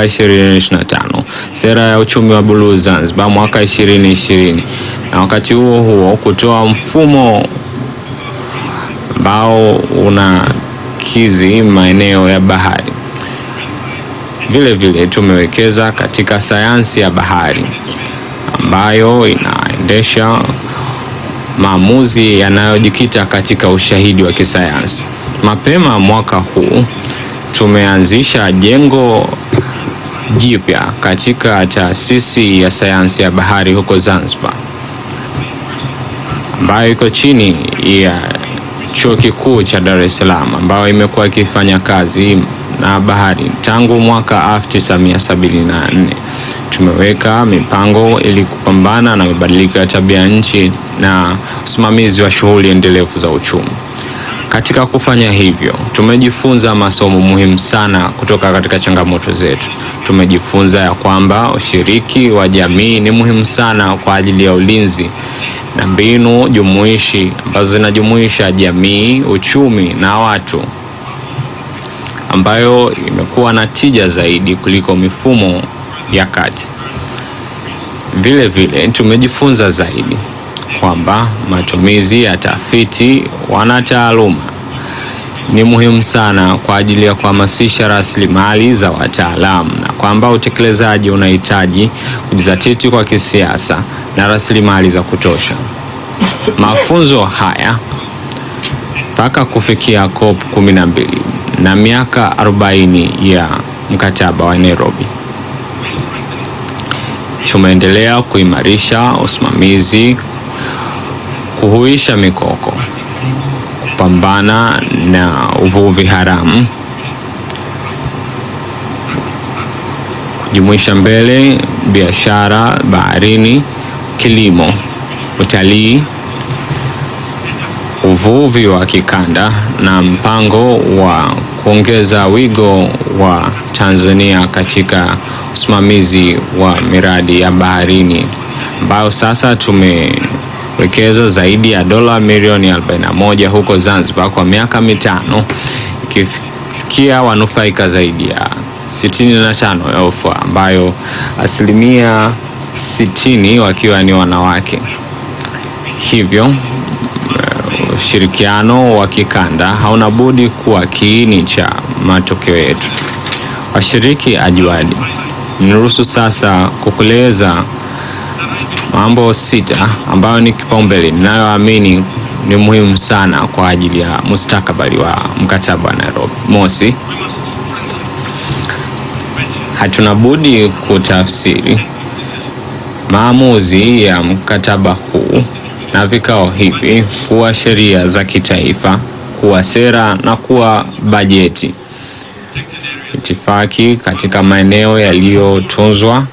mwaka 2025, sera ya uchumi wa buluu Zanzibar mwaka 2020, na wakati huo huo kutoa mfumo ambao unakizi maeneo ya bahari. Vile vile tumewekeza katika sayansi ya bahari ambayo inaendesha maamuzi yanayojikita katika ushahidi wa kisayansi. Mapema mwaka huu tumeanzisha jengo jipya katika taasisi ya sayansi ya bahari huko Zanzibar ambayo iko chini ya Chuo Kikuu cha Dar es Salaam ambayo imekuwa ikifanya kazi na bahari tangu mwaka 1974. Tumeweka mipango ili kupambana na mabadiliko ya tabia nchi na usimamizi wa shughuli endelevu za uchumi. Katika kufanya hivyo, tumejifunza masomo muhimu sana kutoka katika changamoto zetu. Tumejifunza ya kwamba ushiriki wa jamii ni muhimu sana kwa ajili ya ulinzi na mbinu jumuishi ambazo zinajumuisha jamii, uchumi na watu, ambayo imekuwa na tija zaidi kuliko mifumo ya kati. Vile vile tumejifunza zaidi kwamba matumizi ya tafiti wanataaluma ni muhimu sana kwa ajili ya kuhamasisha rasilimali za wataalamu na kwamba utekelezaji unahitaji kujizatiti kwa kisiasa na rasilimali za kutosha. Mafunzo haya mpaka kufikia COP 12 na miaka 40 ya mkataba wa Nairobi tumeendelea kuimarisha usimamizi, kuhuisha mikoko, kupambana na uvuvi haramu, kujumuisha mbele biashara baharini, kilimo, utalii, uvuvi wa kikanda na mpango wa kuongeza wigo wa Tanzania katika usimamizi wa miradi ya baharini ambayo sasa tumewekeza zaidi ya dola milioni 41 huko Zanzibar kwa miaka mitano ikifikia wanufaika zaidi ya 65 elfu ambayo asilimia 60 wakiwa ni wanawake. Hivyo ushirikiano wa kikanda hauna budi kuwa kiini cha matokeo yetu. Washiriki ajuadi, niruhusu sasa kukueleza mambo sita ambayo ni kipaumbele ninayoamini ni muhimu sana kwa ajili ya mustakabali wa mkataba wa Nairobi. Mosi, hatuna budi kutafsiri maamuzi ya mkataba huu na vikao hivi kuwa sheria za kitaifa, kuwa sera na kuwa bajeti. Itifaki katika maeneo yaliyotunzwa,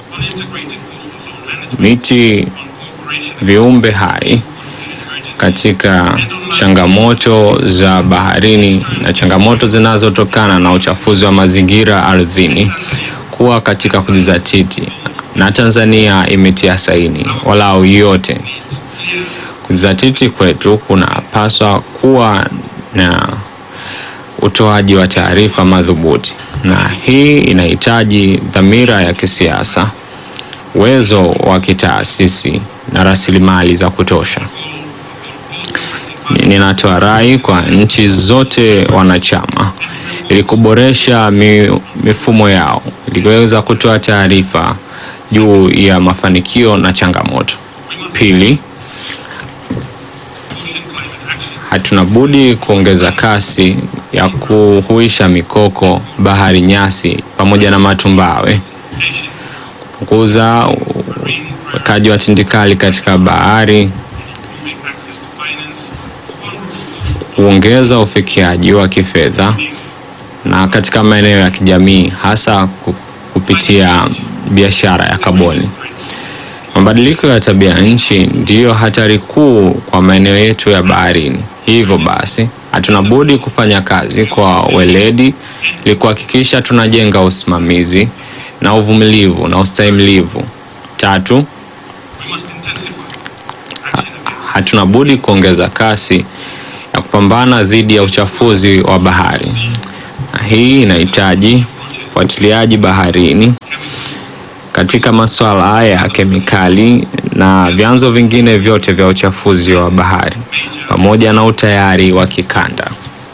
miti, viumbe hai katika changamoto za baharini na changamoto zinazotokana na uchafuzi wa mazingira ardhini, kuwa katika kujizatiti, na Tanzania imetia saini walau yote kujizatiti kwetu kunapaswa kuwa na utoaji wa taarifa madhubuti, na hii inahitaji dhamira ya kisiasa, uwezo wa kitaasisi na rasilimali za kutosha. Ninatoa rai kwa nchi zote wanachama ili kuboresha mi, mifumo yao ili kuweza kutoa taarifa juu ya mafanikio na changamoto. Pili, hatuna budi kuongeza kasi ya kuhuisha mikoko, bahari nyasi pamoja na matumbawe, kupunguza uwekaji wa tindikali katika bahari, kuongeza ufikiaji wa kifedha na katika maeneo ya kijamii, hasa kupitia biashara ya kaboni. Mabadiliko ya tabia nchi ndiyo hatari kuu kwa maeneo yetu ya baharini. Hivyo basi, hatuna budi kufanya kazi kwa weledi ili kuhakikisha tunajenga usimamizi na uvumilivu na ustahimilivu. Tatu, hatuna budi kuongeza kasi ya kupambana dhidi ya uchafuzi wa bahari, na hii inahitaji ufuatiliaji baharini katika masuala ya kemikali na vyanzo vingine vyote vya uchafuzi wa bahari pamoja na utayari wa kikanda.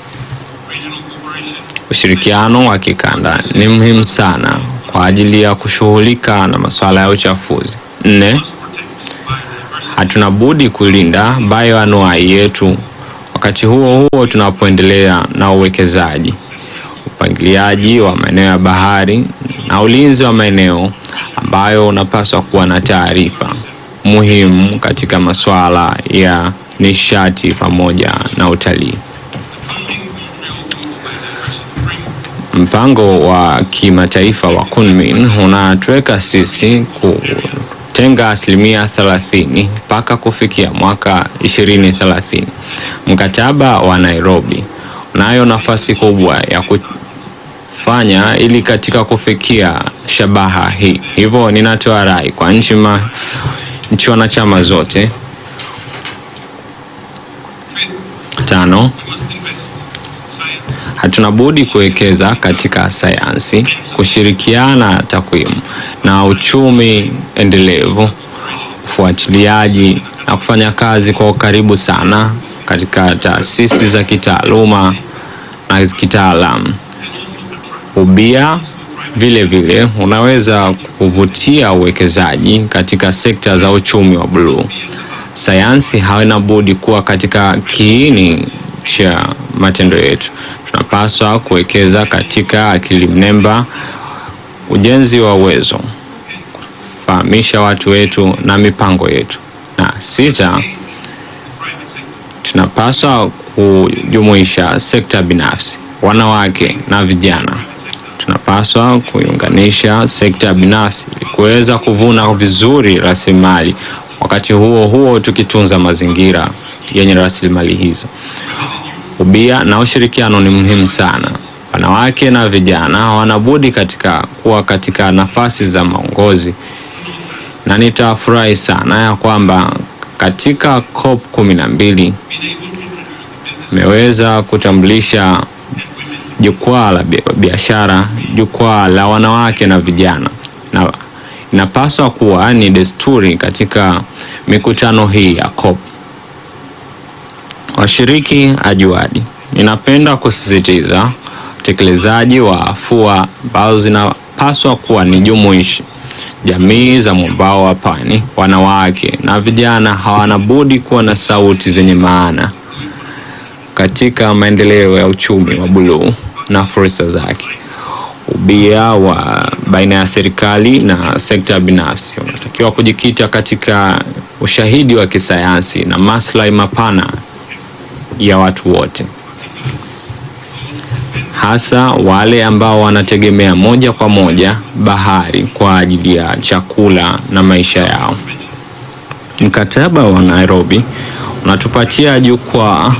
Ushirikiano wa kikanda ni muhimu sana kwa ajili ya kushughulika na masuala ya uchafuzi. Nne, hatuna budi kulinda bioanuai yetu wakati huo huo tunapoendelea na uwekezaji, upangiliaji wa maeneo ya bahari na ulinzi wa maeneo ambayo unapaswa kuwa na taarifa muhimu katika masuala ya nishati pamoja na utalii. Mpango wa kimataifa wa Kunmin unatuweka sisi kutenga asilimia 30 mpaka kufikia mwaka 2030. Mkataba wa Nairobi unayo nafasi kubwa ya kufanya ili katika kufikia shabaha hii. Hivyo ninatoa rai kwa nchi ma nchi wanachama zote tano hatuna budi kuwekeza katika sayansi, kushirikiana takwimu na uchumi endelevu, ufuatiliaji na kufanya kazi kwa ukaribu sana katika taasisi za kitaaluma na kitaalamu. Ubia vile vile unaweza kuvutia uwekezaji katika sekta za uchumi wa bluu. Sayansi haina budi kuwa katika kiini cha matendo yetu. Tunapaswa kuwekeza katika akili mnemba, ujenzi wa uwezo, kufahamisha watu wetu na mipango yetu. Na sita, tunapaswa kujumuisha sekta binafsi, wanawake na vijana. Tunapaswa kuiunganisha sekta binafsi ili kuweza kuvuna vizuri rasilimali, wakati huo huo tukitunza mazingira yenye rasilimali hizo. Ubia na ushirikiano ni muhimu sana. Wanawake na vijana hawana budi katika kuwa katika nafasi za maongozi, na nitafurahi sana ya kwamba katika COP kumi na mbili imeweza kutambulisha jukwaa la biashara, jukwaa la wanawake na vijana, na inapaswa kuwa ni desturi katika mikutano hii ya COP. Washiriki ajuadi, ninapenda kusisitiza utekelezaji wa afua ambazo zinapaswa kuwa ni jumuishi. Jamii za mwambao wa pwani, wanawake na vijana hawana budi kuwa na sauti zenye maana katika maendeleo ya uchumi wa buluu na fursa zake. Ubia wa baina ya serikali na sekta binafsi unatakiwa kujikita katika ushahidi wa kisayansi na maslahi mapana ya watu wote, hasa wale ambao wanategemea moja kwa moja bahari kwa ajili ya chakula na maisha yao. Mkataba wa Nairobi unatupatia jukwaa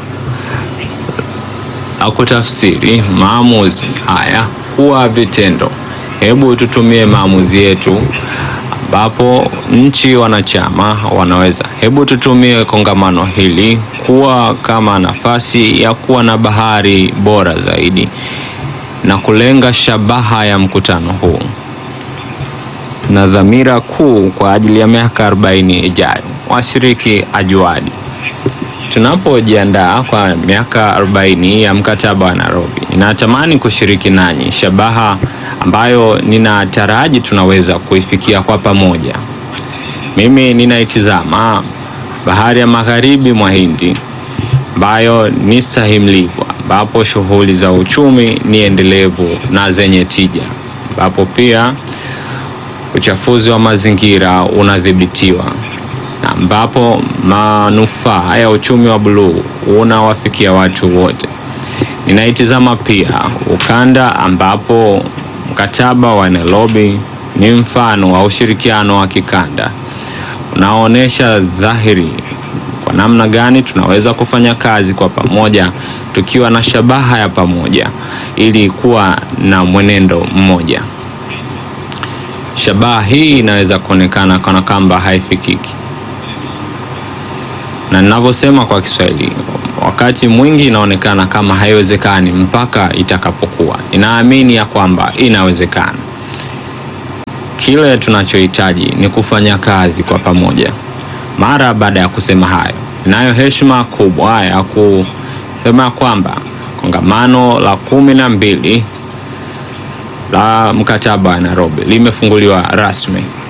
la kutafsiri maamuzi haya kuwa vitendo. Hebu tutumie maamuzi yetu ambapo nchi wanachama wanaweza. Hebu tutumie kongamano hili kuwa kama nafasi ya kuwa na bahari bora zaidi na kulenga shabaha ya mkutano huu na dhamira kuu kwa ajili ya miaka 40 ijayo. Washiriki ajuadi, tunapojiandaa kwa miaka 40 ya mkataba wa Nairobi, ninatamani kushiriki nanyi shabaha ambayo ninataraji tunaweza kuifikia kwa pamoja. Mimi ninaitizama bahari ya magharibi mwa Hindi ambayo ni stahimilivu, ambapo shughuli za uchumi ni endelevu na zenye tija, ambapo pia uchafuzi wa mazingira unadhibitiwa na ambapo manufaa ya uchumi wa buluu unawafikia watu wote. Ninaitizama pia ukanda ambapo mkataba wa Nairobi ni mfano wa ushirikiano wa kikanda unaoonyesha dhahiri kwa namna gani tunaweza kufanya kazi kwa pamoja tukiwa na shabaha ya pamoja ili kuwa na mwenendo mmoja. Shabaha hii inaweza kuonekana kana kwamba haifikiki, na ninavyosema kwa Kiswahili, wakati mwingi inaonekana kama haiwezekani mpaka itakapokuwa. Ninaamini ya kwamba inawezekana. Kile tunachohitaji ni kufanya kazi kwa pamoja. Mara baada ya kusema hayo, ninayo heshima kubwa ya kusema kwamba kongamano la kumi na mbili la mkataba wa Nairobi limefunguliwa rasmi.